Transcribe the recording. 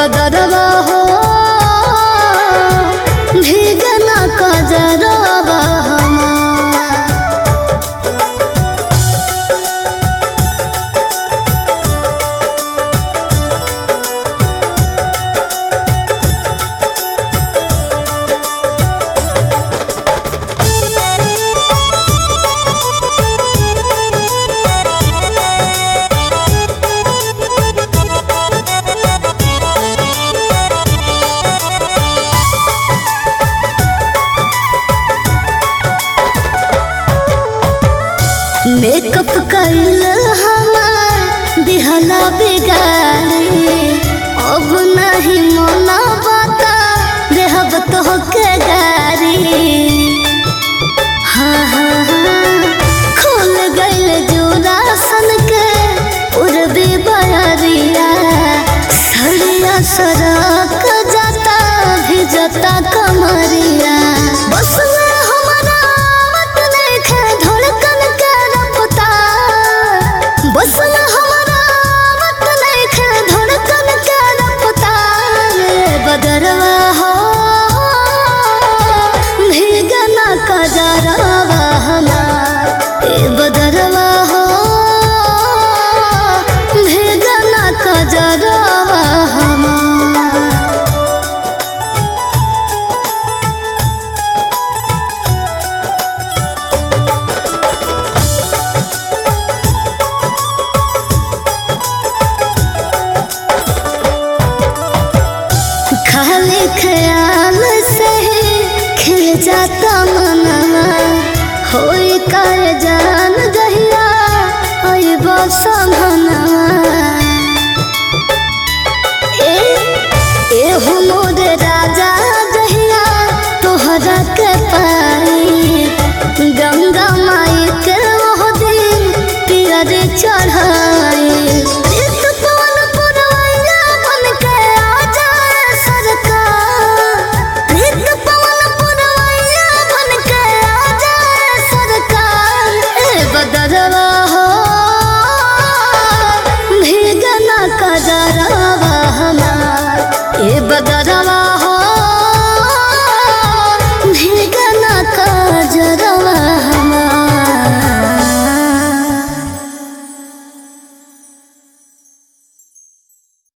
बदरवा हो भीगना कजरवा हमार मेकअप कइल हमार दिहला बिगाड़ी अब नहीं मना बता देहब तो के गारी हाँ हाँ हाँ खुल गइल जोरा सन के उड़बे बरिया सड़िया सड़क जाता भी जाता कमरिया बस में हमारा मत लेखे धड़कन के रफ्तार बस में हमारा मत लेखे धड़कन के रफ्तार बदरवा हो भीगना कजरवा हमार ए बदरवा हो भीगना कजरवा हमार खाली ख्याल से ही खिल जाता मनवा होई कर जान जहिया होई बसमनवा ए ए हो मोर राजा जहिया तोहरा के पाई गंगा माई के ओह दिन पियर चढ़ा